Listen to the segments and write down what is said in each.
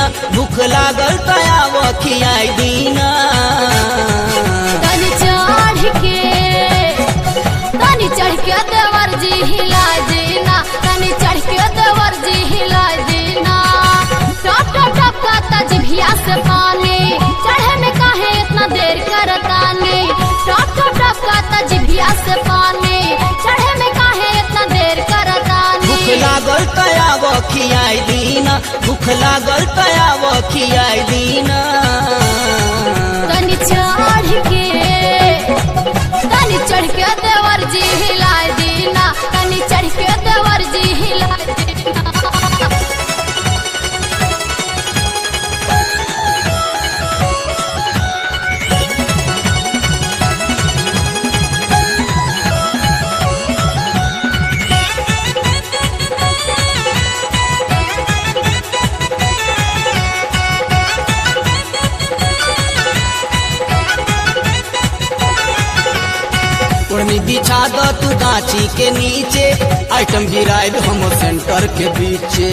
भूख लागल तयाव खियाई दीना तनी चढ़ के तनी चढ़ के देवर जी हिला देना तनी चढ़ के देवर जी हिला देना टप टप टप का तजभिया से पानी चढ़े में काहे इतना देर करतानी टप टप टप का तजभिया से पानी चढ़े में काहे इतना देर करतानी भूख लागल तयाव खियाई दीना भूख लागल तयाव खियाई दीना तनी चढ़ के तनी चढ़ के देवर जी हिला देना तनी चढ़ के देवर जी हिला देना उर्मी बिछा दो तू गाछी के नीचे आइटम गिराए हम सेंटर के बीचे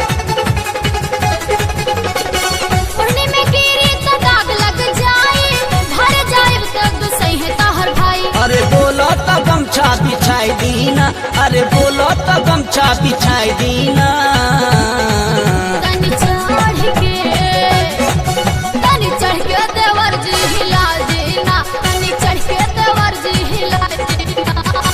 पुरनी में गिरी तो दाग लग जाए भर जाए तब सही है ताहर भाई अरे बोलो तो गमछा बिछाई दीना अरे बोलो तो गमछा बिछाई दीना तनी चढ़ के तनी चढ़ के देवर जी हिला देना तनी चढ़ के देवर जी हिला देना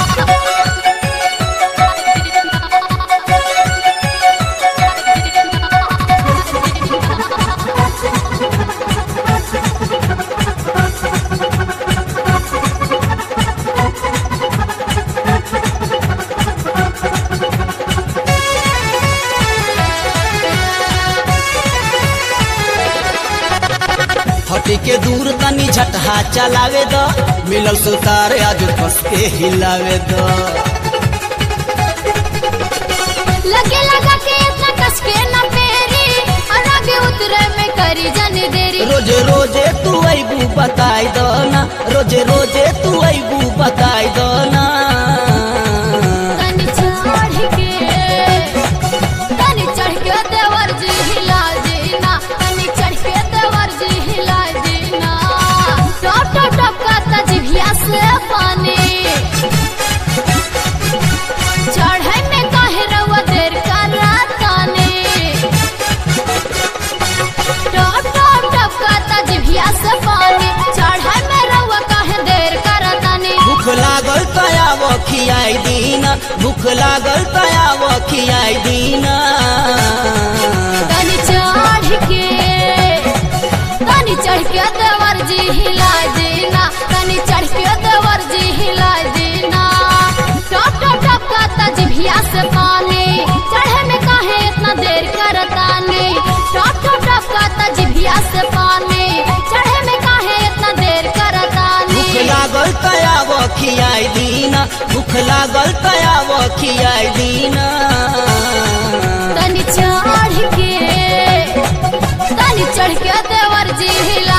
हटी के दूर तनी झटहा चलावे दो मिलल सुतार आज कस के हिलावे दो लगे लगा के इतना कस के न पेरी और आगे उतरे में करी जन देरी रोजे रोजे तू अबू बताई दो ना रोजे रोजे तू अबू बताई दो ना तनी चढ़ के तनी चढ़ के देवर जी हिला देना तनी चढ़ के देवर जी हिला देना टप टप टप का तजभिया से पानी चढ़े में काहे रवा देर कर रातानी टप टप टप का तजभिया से पानी चढ़े में रवा काहे देर करतानी भूख लागल तयाव खियाई दीना भूख लागल तयाव खियाई दीना तनी चढ़ के तनी चढ़ के देवर जी हिला देना तनी चढ़ के देवर जी हिला देना टप टप टप का तजभिया से पानी चढ़े में काहे इतना देर करतानी टप टप टप का तजभिया से पानी चढ़े में काहे इतना देर करतानी भूख लागल तयाव खियाई दीना भूख लागल तयाव खियाई दीना तनी चढ़ के तनी चढ़ के देवर जी हिला